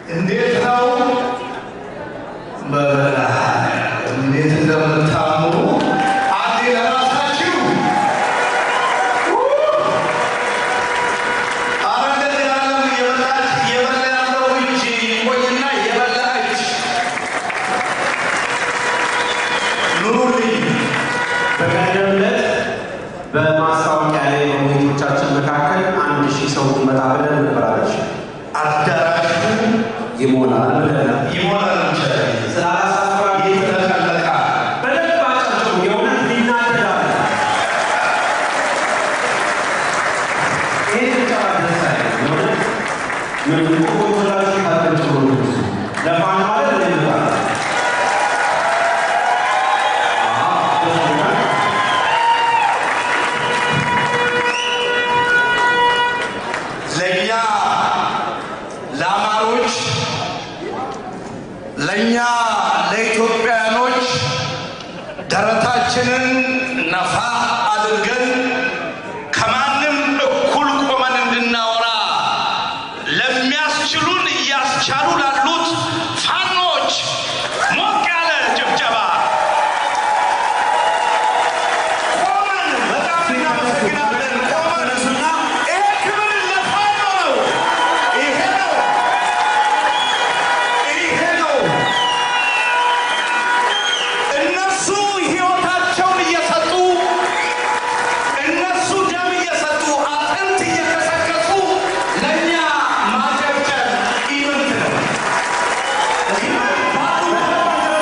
እንዴት ነው በበላ እንዴት እንደምታምሩ አንዴ ለራሳችሁ አረ እንደዚህ ያለም እየበላች እየበላ ያለው እጅ ቆይና እየበላ እጅ ኑሩልኝ። በቀደም ዕለት በማስታወቂያ ላይ በውይይቶቻችን መካከል አንድ ሺህ ሰው ይመጣ ብለን ነበራለች። አዳራሹ ይሞላል ብለን ይሞላል ይችላል ስላላሳፍራ ይተለቃል። በደንብ አጫቸው የእውነት ሊናደዳል። ይሄ ብቻ ደስ አይልም። የእውነት ምን ቆቆላችሁ ታጠጭ ለፋን ማለት ምን ይባላል? አዎ፣ ደስ ይላል። ለእኛ ለአማሮች ለእኛ ለኢትዮጵያኖች ደረታችንን ነፋ አድርገን ከማንም እኩል ቆመን እንድናወራ ለሚያስችሉን እያስቻሉ ላሉት ፋኖች ሞቅ ያለ ጭብጨባ ቆመን በጣም እናመሰግናለን። ቆመን እና ይሄ ክብር ለፋኖ ነው። ይሄ ነው ይሄ ነው። እነሱ ሕይወታቸውን እየሰጡ እነሱ ደም እየሰጡ አጥንት እየከሰከሱ ለእኛ ማጨብጨብ ኢምንት ነው።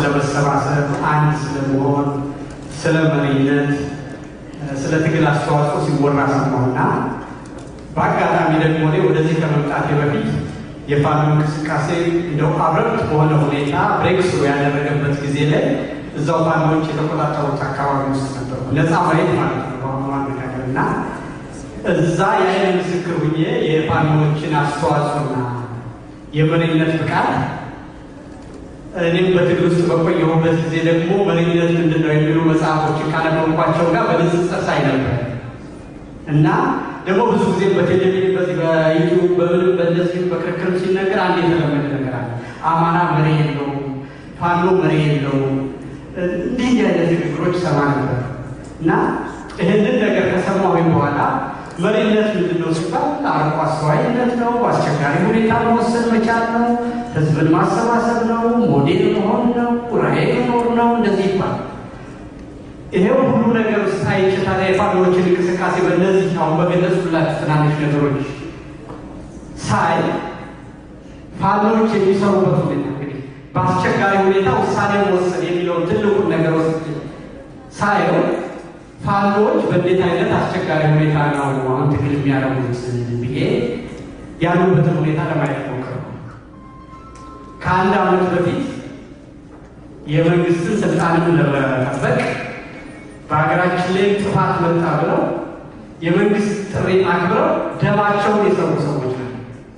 ስለ መሰባሰብ፣ አንድ ስለመሆን፣ ስለ መሪነት፣ ስለ ትግል አስተዋጽኦ ሲወራ ሰማሁና በአጋጣሚ ደግሞ እኔ ወደዚህ ከመምጣቴ በፊት የፋኖ እንቅስቃሴ እንደው አብረቅት በሆነ ሁኔታ ብሬክ ስሩ ያደረገበት ጊዜ ላይ እዛው ፋኖዎች የተቆጣጠሩት አካባቢ ውስጥ ነበሩ። ነፃ ማየት ማለት ነው በአሁኑ አነጋገር እና እዛ የአይን ምስክር ሁኜ የፋኖዎችን አስተዋጽኦና የመሪነት ብቃት እኔም በትግል ውስጥ በቆየሁበት ጊዜ ደግሞ መሪነት ምንድን ነው የሚሉ መጽሐፎችን ካነበብኳቸው ጋር በንጽጽር ሳይ ነበር እና ደግሞ ብዙ ጊዜ በቴሌቪዥን በዚህ በዩቲዩብ በምንም በእነዚህም በክርክርም ሲነገር አንድ የተለመደ ነገር አለ። አማራ መሪ የለውም፣ ፋኖ መሪ የለውም። እንዲህ አይነት ንግግሮች ሰማ ነበር እና ይህንን ነገር ከሰማሁኝ በኋላ መሪነት ምንድን ነው ሲባል አርቆ አስተዋይነት ነው፣ አስቸጋሪ ሁኔታ መወሰን መቻል ነው፣ ህዝብን ማሰባሰብ ነው፣ ሞዴል መሆን ነው፣ ራዕይ መኖር ነው፣ እንደዚህ ይባላል። ይሄው ሁሉ ነገር ውስጥ አይቼ ታዲያ የፋኖዎችን እንቅስቃሴ በእነዚህ አሁን በገለጽኩላችሁ ትናንሽ ነገሮች ሳይ ፋኖዎች የሚሰሩበት ሁኔታ እንግዲህ በአስቸጋሪ ሁኔታ ውሳኔ መወሰን የሚለውን ትልቁን ነገር ውስጥ ሳየው ፋኖዎች በእንዴት አይነት አስቸጋሪ ሁኔታ ነው አሁን ትግል የሚያደርጉት ብዬ ያሉበትን ሁኔታ ለማየት ሞክር ከአንድ ዓመት በፊት የመንግስትን ስልጣንን ለመጠበቅ በሀገራችን ላይ ጥፋት መጣ ብለው የመንግስት ጥሪ አክብረው ደማቸውን የሰሩ ሰዎች ነው።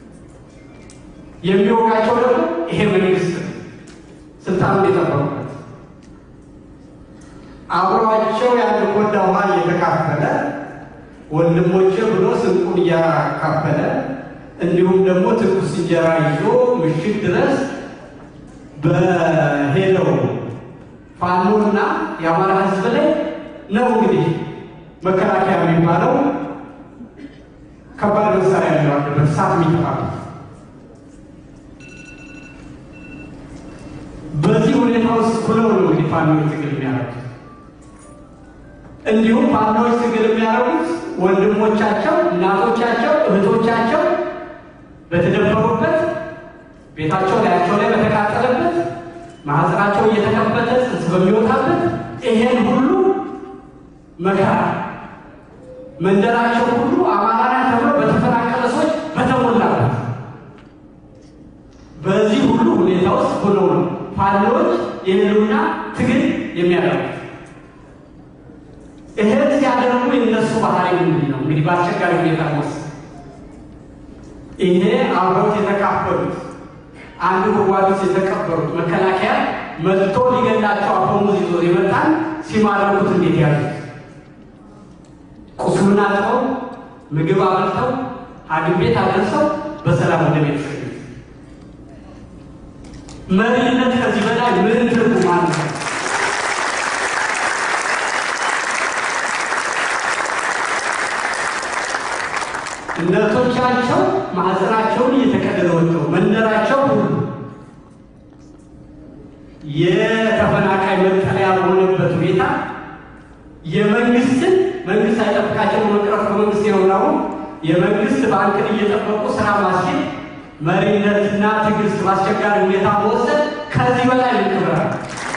የሚወጋቸው ደግሞ ይሄ መንግስት ነው። ስልጣኑን የጠበቁበት አብረዋቸው ያን ኮዳ ውሃ እየተካፈለ ወንድሞቼ ብሎ ስንቁን እያካፈለ እንዲሁም ደግሞ ትኩስ እንጀራ ይዞ ምሽት ድረስ በሄደው ፋኖና የአማራ ህዝብ ላይ ነው እንግዲህ መከላከያ የሚባለው ከባድ መሳሪያ ያለዋለበት እሳት የሚጠፋበት በዚህ ሁኔታ ውስጥ ሁለው ነው እንግዲህ ፋኖች ትግል የሚያደርጉት። እንዲሁም ፋኖች ትግል የሚያደርጉት ወንድሞቻቸው፣ እናቶቻቸው፣ እህቶቻቸው በተደፈሩበት ቤታቸው ላያቸው ላይ በተቃጠለበት ማህፀናቸው እየተከፈተ ጽንስ በሚወጣበት ይሄን ሁሉ መከራ መንደራቸው ሁሉ አማራ ተብሎ በተፈናቀለ ሰዎች በተሞላበት በዚህ ሁሉ ሁኔታ ውስጥ ሆነው ነው ፋኖች የህልውና ትግል የሚያደርጉት። ይህን ሲያደርጉ የነሱ ባህሪ ምንድን ነው? እንግዲህ በአስቸጋሪ ሁኔታ ውስጥ ይሄ አብረውት የተካፈሉት አንድ ጉድጓድ ውስጥ የተቀበሩት መከላከያ መጥቶ ሊገላቸው አፈሙዝ ይዞ የመጣን ሲማረኩት እንዴት ያሉት ቁስሉን አጥበው ምግብ አበልተው ሐኪም ቤት አድርሰው በሰላም ወደ ቤት መሪነት ከዚህ በላይ ምን ትርጉም አለ? እናቶቻቸው ማህፀናቸውን እየተቀደደ ወጥተው መንደራቸው ሁሉ የተፈናቃይ መጠለያ በሆነበት ሁኔታ የመንግስትን መንግስት አይጠብቃቸው መቅረፍ ከመንግስት የሆነውን የመንግስት ባንክን እየጠበቁ ስራ ማስኬድ መሪነትና ትዕግስት በአስቸጋሪ ሁኔታ መወሰድ ከዚህ በላይ ልክብራል።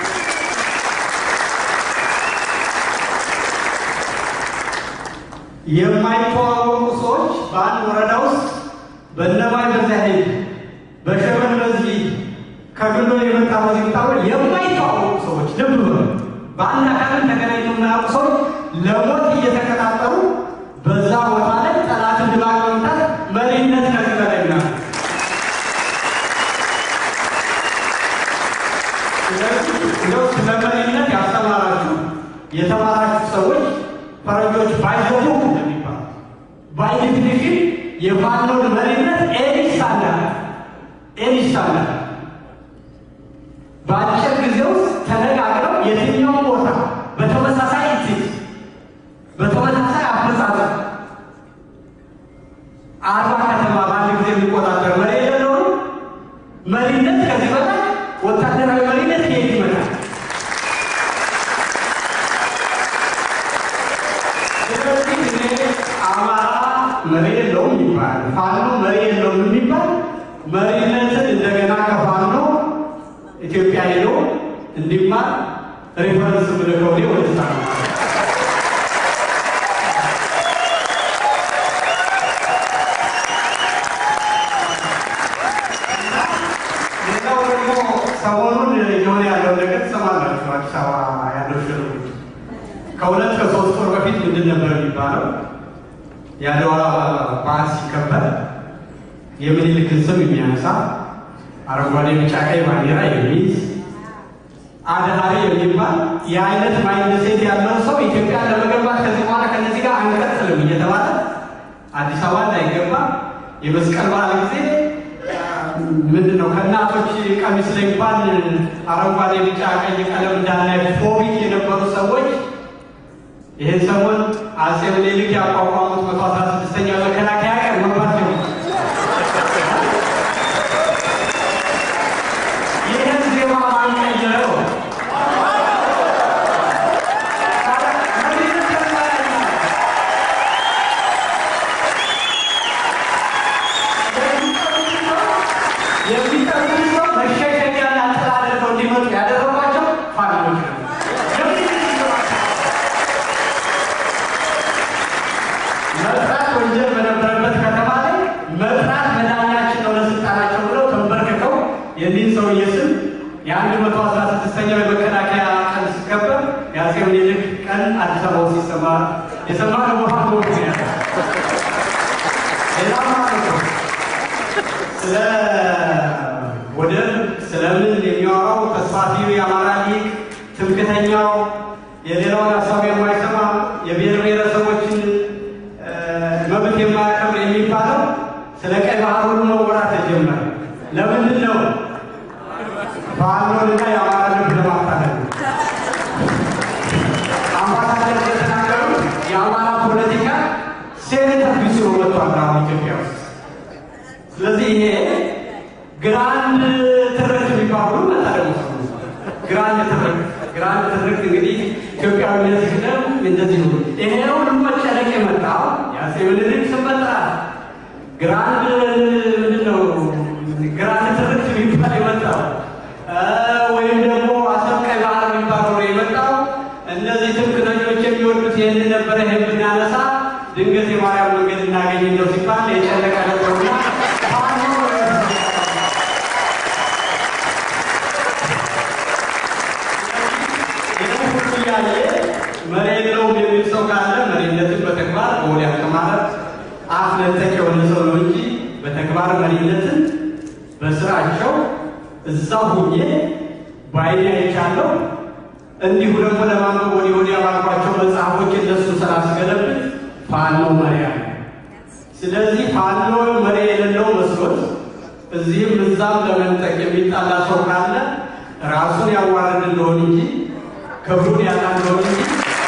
የማይተዋወቁ ሰዎች በአንድ ወረዳ ውስጥ በእነማይ በዚያ ሄድ በሸመን በዚህ ከግሎ የመጣ በዚህ ብታወቅ የማይተዋወቁ ሰዎች ልብ በሉ። በአንድ አካልን ተገናኝተው የማያውቁ ሰዎች ለሞት እየተቀጣጠሩ በዛ ቦታ ላይ ጠላትን ድባቅ መምታት መሪነት ከዚህ በላይ ና እንደው ስለ መሪነት ያስተማራችሁ የተማራችሁ ሰዎች ፈረንጆች ባይዘሙ እንደሚባሉ ባይ ዴፊኒሽን የፋኖን መሪነት ኤኒ ስታንዳርድ ኤኒ ስታንዳርድ በአጭር ጊዜ ውስጥ ተነጋግረው የትኛውን ቦታ በተመሳሳይ እትት በተመሳሳይ አፈጻጸም አርባ ከተማ በአንድ ጊዜ የሚቆጣጠር መሪ የሌለውን መሪነት ከዚህ በላይ ወታደራዊ መሪነት ከየት ይመጣል? ስለዚህ እኔ አማራ መሪ የለውም ይባል፣ ፋኖ መሪ የለውም የሚባል መሪነትን እንደገና ከፋኖ ኢትዮጵያ ሄዶ እንዲማር ሬፈረንስ ምልከው እኔ ወደዛ ነው። ሌላው ደግሞ ሰሞኑን የሆነ ያለው ነገር ትሰማላችሁ። አዲስ አበባ ያለው ሽርጉድ ከሁለት ከሶስት ወር በፊት ምንድን ነበር የሚባለው? የአድዋ በዓል ሲከበር የምኒልክን ስም የሚያነሳ አረንጓዴ፣ ቢጫ፣ ቀይ ባንዲራ የሚይዝ አድሃሪ የሚባል የአይነት ማይንድ ሴት ያለው ሰው ኢትዮጵያ ለመገንባት ከዚህ በኋላ ከነዚህ ጋር አንቀጥልም እየተባለ አዲስ አበባ እንዳይገባ የመስቀል በዓል ጊዜ ምንድን ነው ከእናቶች ቀሚስ ላይ እንኳን አረንጓዴ፣ ቢጫ፣ ቀይ ቀለም እንዳናይ ፎቢክ የነበሩ ሰዎች ይህን ሰሞን አጼ ምኒልክ ያቋቋሙት መቶ አስራ ስድስተኛ መከላከያ ቀን መግባት ነው። ይህን ዜማ ማን ቀየረው? የሚጠቅሙ ሰው መሸሸጊያና ጥላ አድርገው እንዲመጡ ያደረጓቸው ፋኖች ነው። መጥራት ወንጀል በነበረበት ከተማ ላይ መጥራት መዳኛችን ነው ለስልጣናቸው ብለው ተንበርክከው የዚህን ሰውዬ ስም የአንድ መቶ አስራ ስድስተኛው የመከላከያ ቀን ሲከበር የአጼ ምኒልክ ቀን አዲስ አበባ ውስጥ ሲሰማ የሰማ ለቦታ ምክንያት ሌላ ማለት ነው። ስለ ወደብ ስለምን የሚያወራው ተስፋፊው የአማራ ሊግ ትምክተኛው የሌላውን ሀሳብ የማይሰማ የብሔር ብሔረሰቦችን መብት የማያከብር የሚባለው ስለ ቀይ ባህር ሁሉ መወራት ተጀመረ። ለምንድን ነው? ፋኖንና የአማራ ልብ ለማታለል ነው። አምባሳደር እንደተናገሩት የአማራ ፖለቲካ ሴኔተር ቢስ ወጥቷል አሁን ኢትዮጵያ ውስጥ። ስለዚህ ይሄ ግራንድ ትርክት የሚባሉ መታደሙ ግራንድ ትርክት ግራንድ ትርክት እንግዲህ ኢትዮጵያዊነት ሲቅደም እንደዚህ ነው። ይሄ ሁሉ መጨነቅ የመጣው የአፄ ምኒልክ ስም መጥራት ግራንድ ምንድን ነው ግራንድ ትርክት የሚባል የመጣው ወይም ደግሞ አሰብ ቀይ ባህር የሚባለው ነው የመጣው። እነዚህ ትምክህተኞች የሚወዱት ይህንን ነበረ። ይህን ብናነሳ ድንገት የማርያም መንገድ እናገኝ እንደው ሲባል የጨነቀ ነበሩና ያለ መሪ የለውም የሚል ሰው ካለ መሪነትን በተግባር በወዲያ ከማለት አፍ ነጠቅ የሆነ ሰው ነው እንጂ በተግባር መሪነትን በስራቸው እዛ ሁኜ ባይኔ አይቻለሁ። እንዲሁ ደግሞ ለማንበብ ወዲህ ወዲያ ባልኳቸው መጽሐፎች እነሱ ስላስገለብጥ ፋኖ መሪ አለ። ስለዚህ ፋኖ መሪ የሌለው መስሎት እዚህም እዛም ለመንጠቅ የሚጣላ ሰው ካለ ራሱን ያዋረድ እንደሆን እንጂ ክብሩን ያጣ እንደሆን እንጂ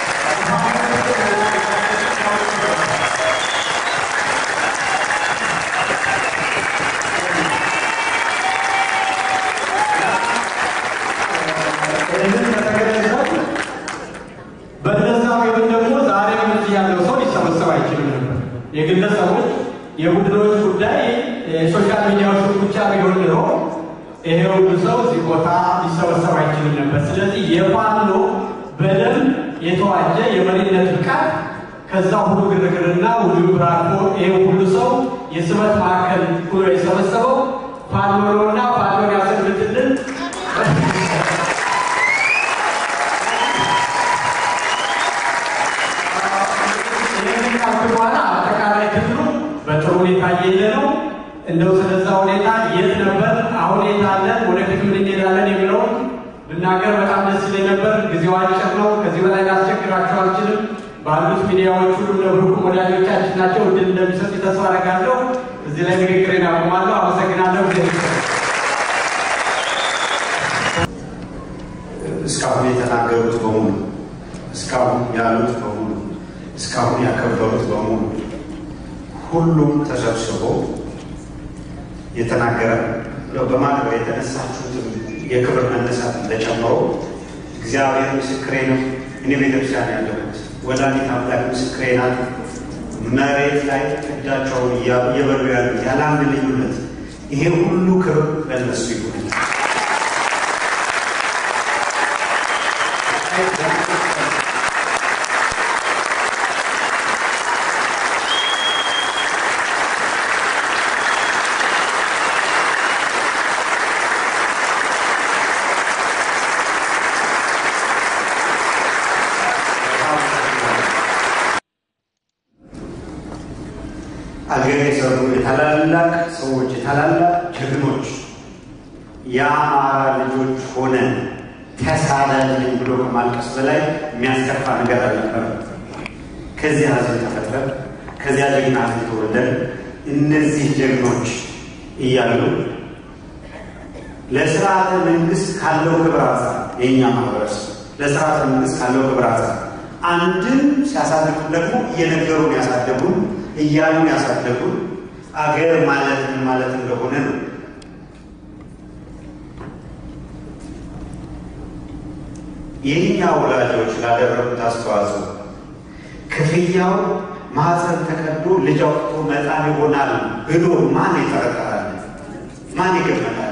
በነዛ ወይም ደግሞ ዛሬ እዚህ ያለው ሰው ሊሰበሰብ አይችልም ነበር። የግለሰቦች የቡድኖች ጉዳይ የሶሻል ሚዲያዎች ብቻ ቢሆን ኖሮ ይሄ ሁሉ ሰው እዚህ ቦታ ሊሰበሰብ አይችልም ነበር። ስለዚህ የፋኖ በደንብ የተዋጀ የመሪነት ብቃት ከዛ ሁሉ ግርግርና ሁሉ ብራኮ ይሄ ሁሉ ሰው የስበት ማዕከል ሁሎ የሰበሰበው ፋኖ ነውና ፋኖን ያሰብትልን በኋላ አጠቃላይ ክፍሉ በጥሩ ሁኔታ እየሄደ ነው። እንደው ስለዛ ሁኔታ የት ነበር፣ አሁን የት አለን፣ ወደፊት ምን እንሄዳለን የሚለውን ብናገር በጣም ደስ ይለኝ ነበር። ጊዜው አጭር ነው። ከዚህ በላይ ላስቸግራችሁ አልችልም። ባሉት ሚዲያዎች ሁሉ ለብሩክ ወዳጆቻችን ናቸው። እድል እንደሚሰጥ ተስፋ አደርጋለሁ። እዚህ ላይ ንግግሬን አቁማለሁ። አመሰግናለሁ። ጊዜ እስካሁን የተናገሩት በሙሉ እስካሁን ያሉት በሙሉ እስካሁን ያከበሩት በሙሉ ሁሉም ተሰብስቦ የተናገረ በማክበር የተነሳችሁትም የክብር መነሳት ተጨምሮ እግዚአብሔር ምስክሬ ነው። እኔ ቤተክርስቲያን ያለሁት ወላዲተ አምላክ ምስክሬ ናት። መሬት ላይ እጃቸውን እየበሉ ያሉት ያለ አንድ ልዩነት ይሄ ሁሉ ክብር ለነሱ ይሁን። አገር የሰሩ የታላላቅ ሰዎች የታላላቅ ጀግኖች የአማራ ልጆች ሆነን ተሳዳጅን ብሎ ከማልቀስ በላይ የሚያስከፋ ነገር አልነበረም። ከዚያ ሕዝብ ተፈጥረን ከዚያ ጀግና ሕዝብ ተወልደን እነዚህ ጀግኖች እያሉ ለስርዓተ መንግስት ካለው ክብር አንጻር የእኛ ማህበረሰብ ለስርዓተ መንግስት ካለው ክብር አንጻር አንድም ሲያሳድጉን ደግሞ እየነገሩን ያሳደጉን እያሉን ያሳደጉን አገር ማለት ምን ማለት እንደሆነ ነው። የእኛ ወላጆች ላደረጉት አስተዋጽኦ ክፍያው ማህፀን ተቀዶ ልጅ አውጥቶ መጣን ይሆናል ብሎ ማን ይጠረጠራል? ማን ይገመታል?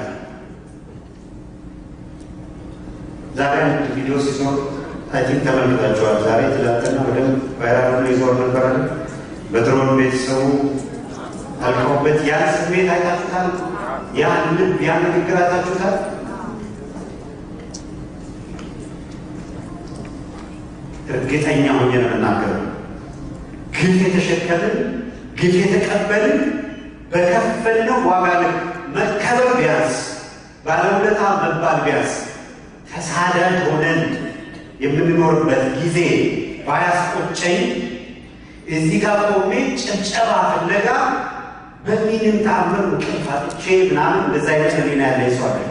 ዛሬ አንድ ቪዲዮ ሲዞር አይቲንክ ተመልክታችኋል። ዛሬ ትላንትና በደንብ ቫይራል ሆኖ ይዞር ነበረ። በድሮን ቤተሰቡ አልቀውበት ያን ስሜት አይታችሁታል? ያን ልብ ያን ንግግር አይታችሁታል? እርግጠኛ ሆኜ ነው የምናገረው። ግፍ የተሸከምን ግፍ የተቀበልን በከፈልነው ዋጋ ልክ መከበር ቢያንስ ባለውለታ መባል ቢያንስ ተሳዳጅ ሆነን የምንኖርበት ጊዜ ባያስቆጨኝ እዚህ ጋር ቆሜ ጭብጨባ ፍለጋ በሚንም ተአምር እንቅልፍ አጥቼ ምናምን እንደዛ አይነት ህሊና ያለኝ ሰው አለ።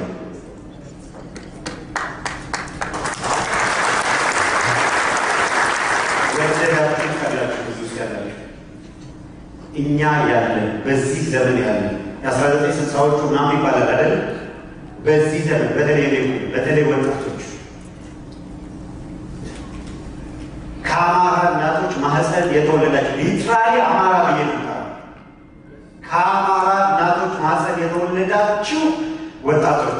ወደዳችሁ ካላችሁ ብዙ ውስጥ ያላችሁ እኛ ያለን በዚህ ዘመን ያለን የአስራ ዘጠኝ ስልሳዎቹ ምናምን ይባላል አይደል? በዚህ ዘመን በተለይ በተለይ ወጣቶች ከአማራ እናቶች ማህፀን የተወለዳችሁ ሊትራሊ አማራ ብዬ ከአማራ እናቶች ማህፀን የተወለዳችሁ ወጣቶች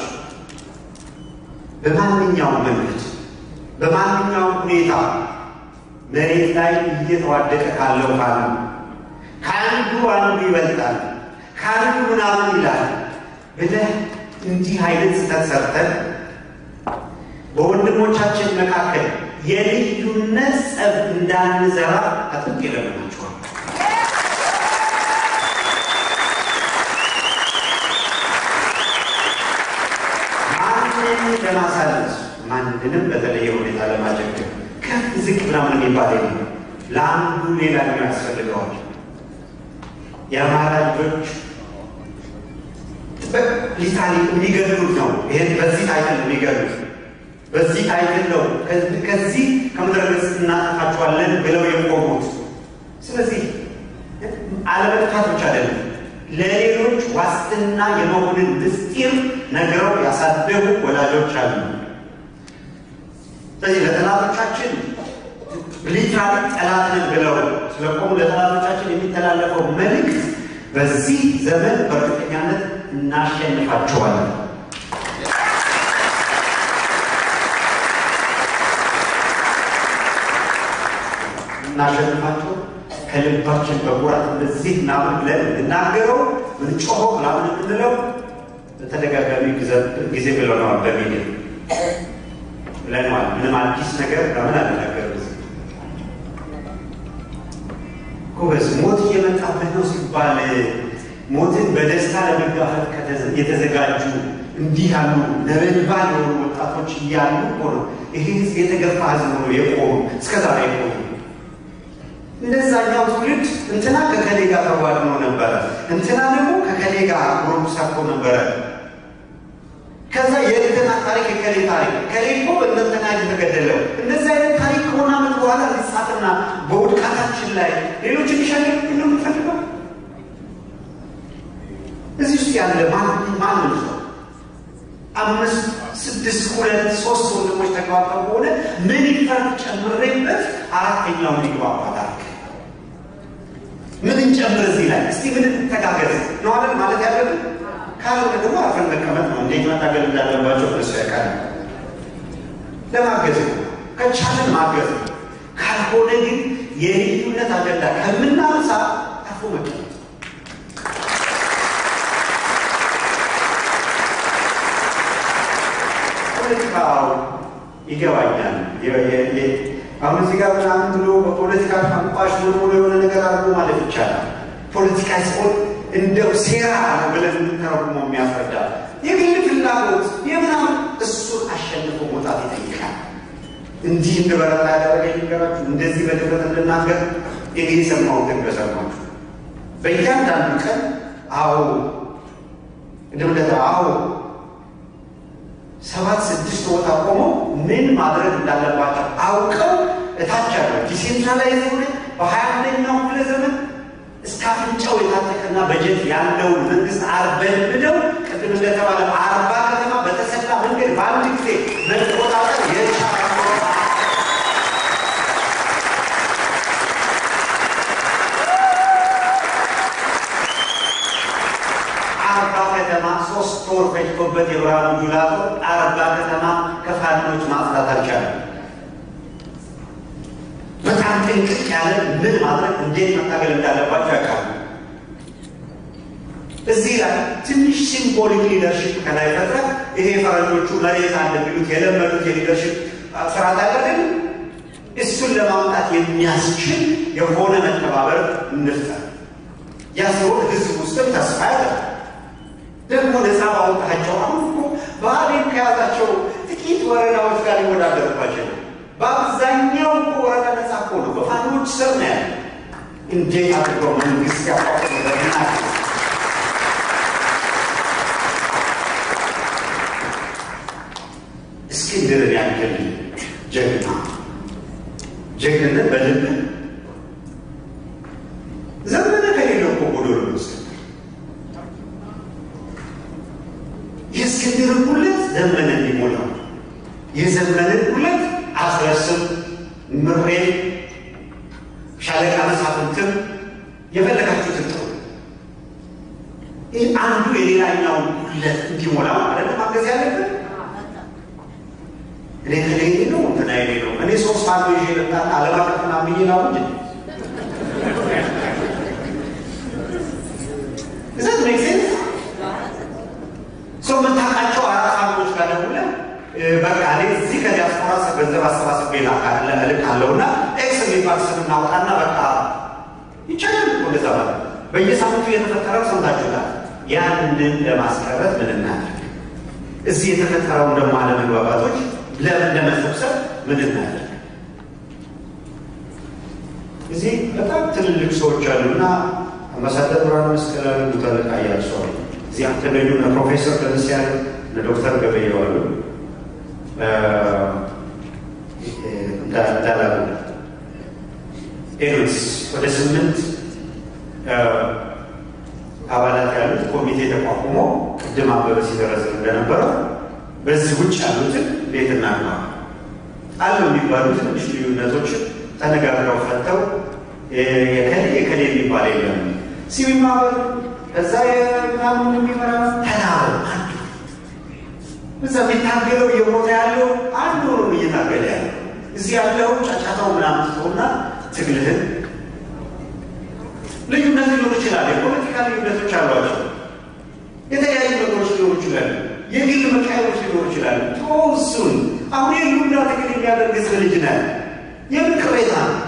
በማንኛውም መንገድ በማንኛውም ሁኔታ መሬት ላይ እየተዋደቀ ካለው ካሉ ከአንዱ አንዱ ይበልጣል ከአንዱ ምናምን ይላል ብለህ እንዲህ አይነት ስህተት ሰርተን በወንድሞቻችን መካከል የልዩነት ጸብ እንዳንዘራ አጥብቄ እለምናችኋለሁ። ማንንም ለማሳለስ ማንንም በተለየ ሁኔታ ለማጀገም ከፍ ዝቅ ምናምን የሚባል የለም። ለአንዱ ሌላኛው ያስፈልገዋል። የአማራ ልጆች ሊታሊ የሚገድሉት ነው። ይሄን በዚህ ታይትል የሚገድሉት በዚህ ታይትል ነው ከዚህ ከምድረ ገጽ እናጠፋቸዋለን ብለው የቆሙት። ስለዚህ አለመጥፋት ብቻ አይደለም፣ ለሌሎች ዋስትና የመሆንን ምስጢር ነግረው ያሳደጉ ወላጆች አሉ። ስለዚህ ለጠላቶቻችን ሊትራሊ ጠላትን ብለው ስለቆሙ ለጠላቶቻችን የሚተላለፈው መልእክት በዚህ ዘመን በእርግጠኛነት እናሸንፋቸዋለን። እናሸንፋቸው ከልባችን በኩራት እንደዚህ ምናምን ብለን እንናገረው ምንጮኸው ምናምን የምንለው በተደጋጋሚ ጊዜ ብለነዋል። በሚዲያ ብለነዋል። ምንም አዲስ ነገር ለምን አልናገርም? ጎበዝ ሞት እየመጣብህ ነው ሲባል ሞትን በደስታ ለመጋፈጥ የተዘጋጁ እንዲህ ያሉ ነበልባል የሆኑ ወጣቶች እያሉ እኮ ነው ይሄ ህዝብ የተገፋ ህዝብ ሆኖ የቆሙ እስከ ዛሬ የቆሙ። እንደዛኛው ትውልድ እንትና ከከሌ ጋር ተዋድኖ ነበረ፣ እንትና ደግሞ ከከሌ ጋር ግሩፕ ሰርቶ ነበረ። ከዛ የእንትና ታሪክ የከሌ ታሪክ ከሌ እኮ በእነንትና የተገደለው እንደዚህ አይነት ታሪክ ከሆነ ዓመት በኋላ ሊጻፍና በውድቃታችን ላይ ሌሎች እንዲሸልም ነው የምንፈልገው። እዚህ ውስጥ ያለ ማንም ሰው አምስት ስድስት ሁለት ሶስት ወንድሞች ተግባብተው ከሆነ ምን ይፈርቅ ጨምሬበት አራተኛውን ሊግባባ ታሪክ ምን እንጨምር እዚህ ላይ እስቲ ምን እንተጋገዝ ነው አይደል ማለት ያለብን። ካልሆነ ደግሞ አርፈን መቀመጥ ነው። እንዴት መታገል እንዳለባቸው እነሱ ያውቃል። ለማገዝ ከቻለን ማገዝ ነው። ካልሆነ ግን የልዩነት አጀንዳ ከምናነሳ አርፎ መቀመጥ ፖለቲካው ይገባኛል። አሁን እዚህ ጋር ምናምን ብሎ በፖለቲካ ቋንቋሽ ሆኖ ብሎ የሆነ ነገር አድርጎ ማለት ይቻላል። ፖለቲካ ሲሆን እንደው ሴራ ነው ብለን የምንተረጉመው የሚያስረዳ የግል ፍላጎት የምናምን እሱን አሸንፎ መውጣት ይጠይቃል። እንዲህ እንድበረታ ያደረገኝ ነገራችሁ እንደዚህ በድፍረት እንድናገር እኔ የሰማሁትን በሰማችሁ በእያንዳንዱ ቀን አዎ እንደምለታ አዎ ሰባት ስድስት ቦታ ቆመው ምን ማድረግ እንዳለባቸው አውቀው እታች ያለው ዲሴንትራላይዝ ሆነ በሀያ አንደኛው ክፍለ ዘመን እስከ አፍንጫው የታጠቀና በጀት ያለውን መንግስት አርበን ብለው ቅድም እንደተባለ አርባ ከተማ በተሰላ መንገድ በአንድ ጊዜ መቆጣጠር የቻለ አርባ ከተማ ሶስት ወር ፈጅቶበት የብርሃኑ ጁላ ጦር አርባ ከተማ ከፋኖች ማጽዳት አልቻለም። በጣም ጥንቅቅ ያለ ምን ማድረግ እንዴት መታገል እንዳለባቸው ያውቃሉ። እዚህ ላይ ትንሽ ሲምቦሊክ ሊደርሽፕ ከላይ ፈጥረ ይሄ ፈረንጆቹ መሬት አለ የሚሉት የለመዱት የሊደርሽፕ ስርዓት አለን። እሱን ለማምጣት የሚያስችል የሆነ መተባበር እንፍጠር። ያ ሲሆን ህዝብ ውስጥም ተስፋ ያለ ደግሞ ነፃ ባወጣቸው አሁን እኮ ባህሌን ከያዛቸው ጥቂት ወረዳዎች ጋር ሊወዳደርባቸው ነው። በአብዛኛው እኮ ወረዳ ነፃ እኮ ነው፣ በፋኖች ስር ነው ያለ። እንዴት አድርገው መንግስት ያቋቁ ለምና እስክንድርን ያክል ጀግና ጀግንነት በልብ ዘመነ ከሌለው እኮ ጎዶሎ ነው እስክንድር። የእስክንድርን ጉለት ዘመነ እንዲሞላው የዘመንን ጉለት አስረስም ምሬን ሻለቃ መሳፍንትም የፈለጋችሁትን ጥሩ ይህ አንዱ የሌላኛውን ጉለት እንዲሞላ ማለት ማገዝ ያለብን እኔ ከሌሌ ነው እንትና የሌ ነው እኔ ሶስት አንዱ ይዤ ልምጣና ዓለም አቀፍ ምናምን ብዬ ነው እንጂ እዛት ሜክ ሴንስ ሰው የምታውቃቸው አራት ሀገሮች ጋር ደውለህ በቃ እኔ እዚህ ከዲያስፖራ ገንዘብ አሰባስቤ እልካለሁ እና ኤክስ የሚባል ስም እናውጣና በቃ ይቻላል እኮ እንደዛ ማለት በየሳምንቱ የተፈጠረው ሰምታችሁታል። ያንን ለማስቀረት ምን እናድርግ? እዚህ የተፈጠረውን ደግሞ አለመግባባቶች ለምን ለመሰብሰብ ምን እናድርግ? እዚህ በጣም ትልልቅ ሰዎች አሉና አምባሳደር ብርሃነ መስቀል አሉ፣ ሙተለቃ እያሱ አሉ። እዚህ አተገኙ እነ ፕሮፌሰር ደምስ ያሉ እነ ዶክተር ገበየው አሉ እንዳላሉ ሌሎች ወደ ስምንት አባላት ያሉት ኮሚቴ ተቋቁሞ ቅድም አበበ ሲዘረዝር እንደነበረው በዚህ ውጭ ያሉትን ቤት እናግባ አሉ የሚባሉ ትንሽ ልዩነቶችን ተነጋግረው ፈተው የከሌ የከሌ የሚባል የለም ሲቪል ማህበር ከዛ የምናምን የሚመራ ተናበሩ አንዱ እዛ የሚታገለው እየሞተ ያለው አንዱ ነው እየታገለ ያለው እዚህ ያለው ጫጫታው ምናምን ትተውና ትግልህን ልዩነት ሊኖር ይችላል። የፖለቲካ ልዩነቶች አሏቸው። የተለያዩ ነገሮች ሊኖሩ ይችላሉ። የግል መቃየሮች ሊኖሩ ይችላሉ። ተወሱን አሁን የሉና ትግል የሚያደርግ ህዝብ ልጅ ነህ። የምን ቅሬታ ነው?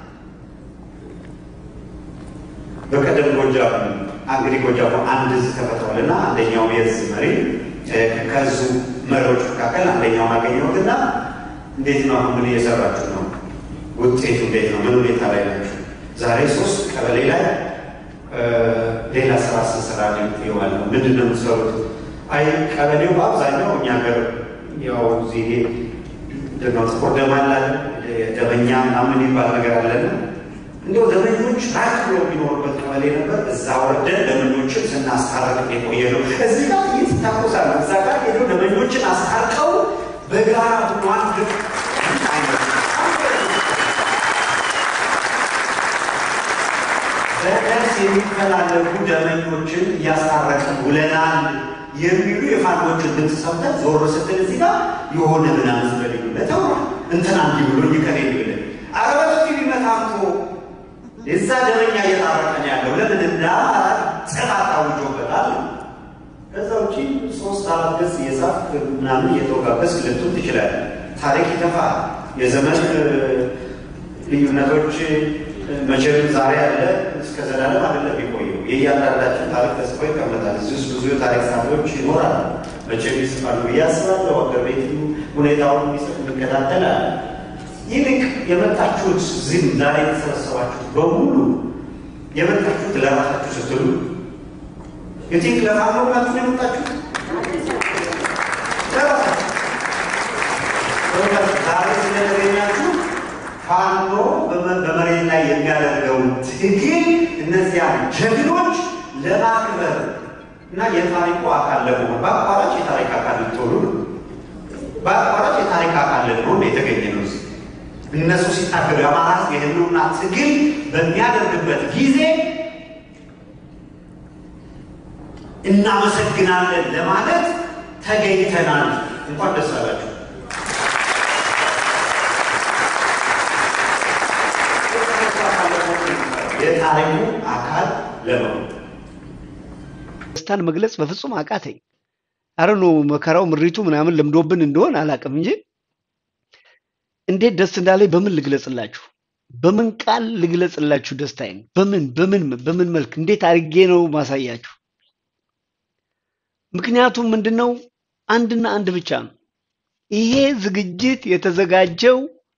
በቀደም ጎጃም እንግዲህ ጎጃም አንድ እዝ ተፈጥሯልና አንደኛው የእዝ መሪ ከዙ መሪዎች መካከል አንደኛውን አገኘሁትና እንዴት ነው አሁን ምን እየሰራችሁ ነው? ውጤቱ እንዴት ነው? ምን ሁኔታ ላይ ናችሁ? ዛሬ ሶስት ቀበሌ ላይ ሌላ ስራ ስንሰራ ይዋል ነው። ምንድን ነው የምትሰሩት? አይ ቀበሌው በአብዛኛው እኛ ሀገር ያው እዚህ ደግሞ ጥቁር ደም አለ ደመኛ ምናምን የሚባል ነገር አለና እንደው ደመኞች ራቅ ብሎ የሚኖሩበት ቀበሌ ነበር። እዛ ወርደን ደመኞችን ስናስታረቅ የቆየ ነው። እዚህ ጋር ይታኮሳሉ። እዛ ጋር ሄደው ደመኞችን አስታርቀው በጋራ ሆኗን በደርስ የሚፈላለጉ ደመኞችን እያስታረቅን ውለናል የሚሉ የፋኖችን ድምፅ ሰምተን ዞር ስትል እዚህ ጋር የሆነ ምናምን በልዩነት ተውሯል። እንትና እንዲህ ብሎኝ ከኔ ብለን አረበስቲ ቢመታምቶ የዛ ደረኛ እየታረቀን ያለው ለምን እንደ አማራ ጽናት አውጆበታል። ከዛ ውጪ ሶስት አራት ገጽ እየጻፍ ምናምን እየተወጋገስ ልትሆን ትችላለህ። ታሪክ ይተፋል። የዘመን ልዩነቶች መቼም ዛሬ አለ እስከ ዘላለም አይደለም የቆየው። የእያንዳንዳችን ታሪክ ተጽፎ ይቀመጣል። እዚህ ውስጥ ብዙ የታሪክ ጸሐፊዎች ይኖራሉ። መቼም ይጽፋሉ ብዬ አስባለሁ። ሀገር ቤት ሁኔታውን የሚጽፍ እንከታተላለን። ይልቅ የመጣችሁት ዝም ዛሬ የተሰበሰባችሁት በሙሉ የመጣችሁት ለራሳችሁ ስትሉ የቲንክ ለፋኖ ብላችሁ ነው የመጣችሁት ለራሳችሁ ዛሬ ስለተገኛችሁ ፋኖ በመሬት ላይ የሚያደርገውን ትግል እነዚያን ጀግኖች ለማክበር እና የታሪኩ አካል ለመሆን በአቋራጭ የታሪክ አካል ልትሆኑ ነው። በአቋራጭ የታሪክ አካል ለመሆን የተገኘ ነው። እነሱ ሲታገሉ የአማራ የህልውና ትግል በሚያደርግበት ጊዜ እናመሰግናለን ለማለት ተገኝተናል። እንኳን ደስ አላችሁ። የታሪኩ አካል ለመሆን ደስታን መግለጽ በፍጹም አቃተኝ። አረ ነው መከራው ምሪቱ ምናምን ለምዶብን እንደሆን አላውቅም እንጂ እንዴት ደስ እንዳለኝ በምን ልግለጽላችሁ? በምን ቃል ልግለጽላችሁ ደስታዬን? በምን በምን በምን መልክ እንዴት አድርጌ ነው ማሳያችሁ? ምክንያቱም ምንድነው አንድና አንድ ብቻ ነው። ይሄ ዝግጅት የተዘጋጀው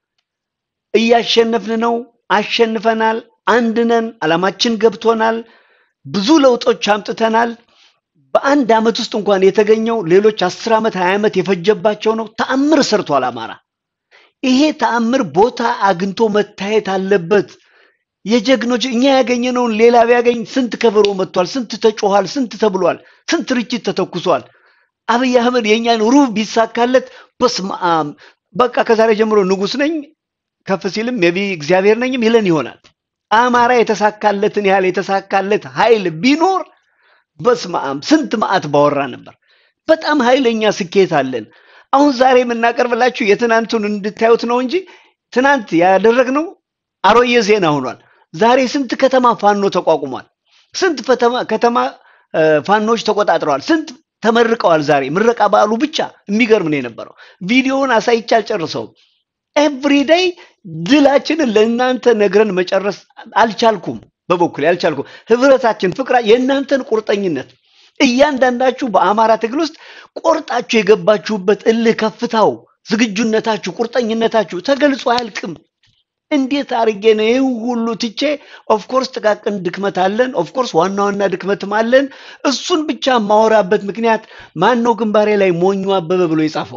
እያሸነፍን ነው፣ አሸንፈናል፣ አንድ ነን፣ ዓላማችን ገብቶናል፣ ብዙ ለውጦች አምጥተናል። በአንድ ዓመት ውስጥ እንኳን የተገኘው ሌሎች አስር ዓመት ሀያ ዓመት የፈጀባቸው ነው። ተአምር ሰርቷል አማራ። ይሄ ተአምር ቦታ አግኝቶ መታየት አለበት። የጀግኖች እኛ ያገኘነውን ሌላ ቢያገኝ ስንት ከበሮ መጥቷል፣ ስንት ተጮኋል፣ ስንት ተብሏል፣ ስንት ርችት ተተኩሷል። አብይ አህመድ የእኛን ሩብ ቢሳካለት በስመ አብ በቃ ከዛሬ ጀምሮ ንጉስ ነኝ ከፍ ሲልም ሜቢ እግዚአብሔር ነኝም ይለን ይሆናል። አማራ የተሳካለትን ያህል የተሳካለት ኃይል ቢኖር በስመ አብ ስንት መዓት ባወራ ነበር። በጣም ኃይለኛ ስኬት አለን። አሁን ዛሬ የምናቀርብላችሁ የትናንቱን እንድታዩት ነው እንጂ ትናንት ያደረግነው አሮየ ዜና ሆኗል። ዛሬ ስንት ከተማ ፋኖ ተቋቁሟል። ስንት ከተማ ፋኖች ተቆጣጥረዋል። ስንት ተመርቀዋል። ዛሬ ምረቃ በዓሉ ብቻ የሚገርም ነው የነበረው። ቪዲዮውን አሳይቼ አልጨርሰውም። ኤቭሪዴይ ድላችንን ለእናንተ ነግረን መጨረስ አልቻልኩም። በበኩል አልቻልኩም። ህብረታችን፣ ፍቅራ የእናንተን ቁርጠኝነት እያንዳንዳችሁ በአማራ ትግል ውስጥ ቆርጣችሁ የገባችሁበት እልህ ከፍታው፣ ዝግጁነታችሁ፣ ቁርጠኝነታችሁ ተገልጾ አያልቅም። እንዴት አድርጌ ነው ይህ ሁሉ ትቼ? ኦፍኮርስ ጥቃቅን ድክመት አለን፣ ኦፍኮርስ ዋና ዋና ድክመትም አለን። እሱን ብቻ የማወራበት ምክንያት ማን ነው? ግንባሬ ላይ ሞኙ አበበ ብሎ የጻፈው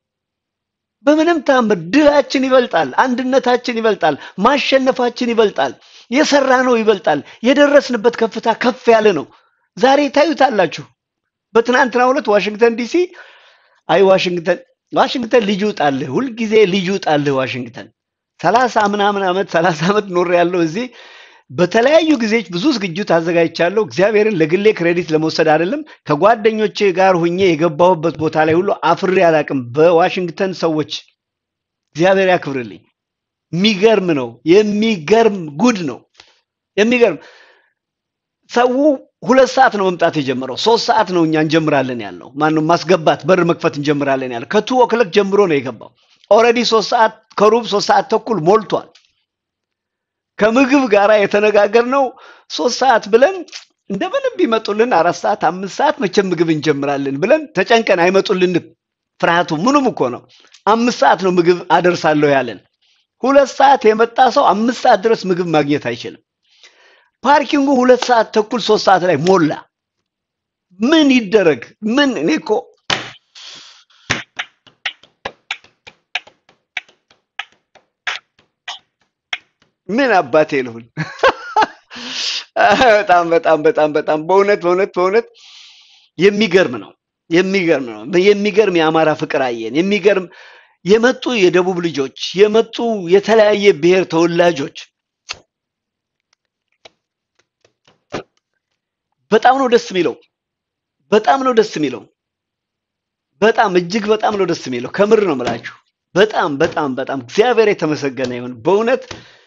በምንም ታምር ድላችን ይበልጣል፣ አንድነታችን ይበልጣል፣ ማሸነፋችን ይበልጣል፣ የሰራ ነው ይበልጣል። የደረስንበት ከፍታ ከፍ ያለ ነው። ዛሬ ታዩታላችሁ። በትናንትናው ዕለት ዋሽንግተን ዲሲ አይ ዋሽንግተን ዋሽንግተን ልጅ ውጣልህ፣ ሁልጊዜ ልጅ ውጣልህ ዋሽንግተን ሰላሳ ምናምን ዓመት ሰላሳ ዓመት ኖር ያለው እዚህ በተለያዩ ጊዜዎች ብዙ ዝግጅት አዘጋጅቻለሁ። እግዚአብሔርን ለግሌ ክሬዲት ለመውሰድ አይደለም፣ ከጓደኞቼ ጋር ሁኜ የገባሁበት ቦታ ላይ ሁሉ አፍሬ አላቅም። በዋሽንግተን ሰዎች እግዚአብሔር ያክብርልኝ። የሚገርም ነው። የሚገርም ጉድ ነው። የሚገርም ሰው ሁለት ሰዓት ነው መምጣት የጀመረው። ሶስት ሰዓት ነው እኛ እንጀምራለን ያልነው። ማነው ማስገባት በር መክፈት እንጀምራለን ያለው። ከቱ ኦክለክ ጀምሮ ነው የገባው። ኦልሬዲ ሶስት ሰዓት ከሩብ ሶስት ሰዓት ተኩል ሞልቷል። ከምግብ ጋር የተነጋገርነው ሶስት ሰዓት ብለን እንደምንም ቢመጡልን አራት ሰዓት አምስት ሰዓት መቼም ምግብ እንጀምራለን ብለን ተጨንቀን አይመጡልንም። ፍርሃቱ ምኑም እኮ ነው። አምስት ሰዓት ነው ምግብ አደርሳለሁ ያለን። ሁለት ሰዓት የመጣ ሰው አምስት ሰዓት ድረስ ምግብ ማግኘት አይችልም። ፓርኪንጉ ሁለት ሰዓት ተኩል ሶስት ሰዓት ላይ ሞላ። ምን ይደረግ? ምን እኔ እኮ ምን አባቴ ልሁን? በጣም በጣም በጣም በጣም በእውነት በእውነት በእውነት የሚገርም ነው። የሚገርም ነው። የሚገርም የአማራ ፍቅር አየን። የሚገርም የመጡ የደቡብ ልጆች የመጡ የተለያየ ብሔር ተወላጆች በጣም ነው ደስ የሚለው። በጣም ነው ደስ የሚለው። በጣም እጅግ በጣም ነው ደስ የሚለው። ከምር ነው የምላችሁ። በጣም በጣም በጣም እግዚአብሔር የተመሰገነ ይሁን። በእውነት